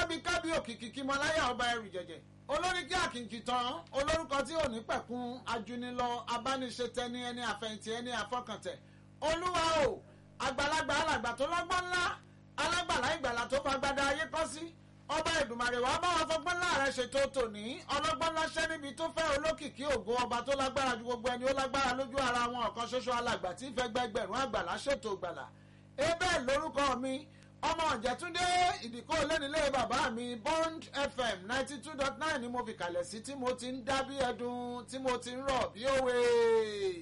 kábí kábí òkìkí kí mọláyà ọba ẹrù jẹjẹ olórí kí àkìkì tán olórúkọ tí ò ní pẹ̀kun ajunilọ abániṣetẹni ẹni àfẹ̀yìntì ẹni àfọkàntẹ̀ olúwa o àgbàlagbà alàgbà tó lọ́gbọ́n ńlá alágbàlá ìgbàlà tó fagbada ayé kọ́ sí ọba ìdùmarè wàá bá wa fọgbọ́n láàrẹ ṣètò tòní ọlọ́gbọ́n láṣẹ́ níbi tó fẹ́ olókìkí ògo ọba tó lágbára ju gbogbo ẹni ó lágbára lójú ara wọn ọ̀kan ṣoṣo alàgbà tí ń fẹ́ gbẹgbẹ̀rún àgbàlá ṣètò gbàlà ebe lórúkọ mi ọmọ ọ̀jẹ̀túndé ìdìkọ́ lẹ́nilé bàbá mi bond fm ninety two dot nine ni mo fi kalẹ̀ sí tí mo ti ń dá bí ẹdun tí mo ti ń rọ̀ bí òwe.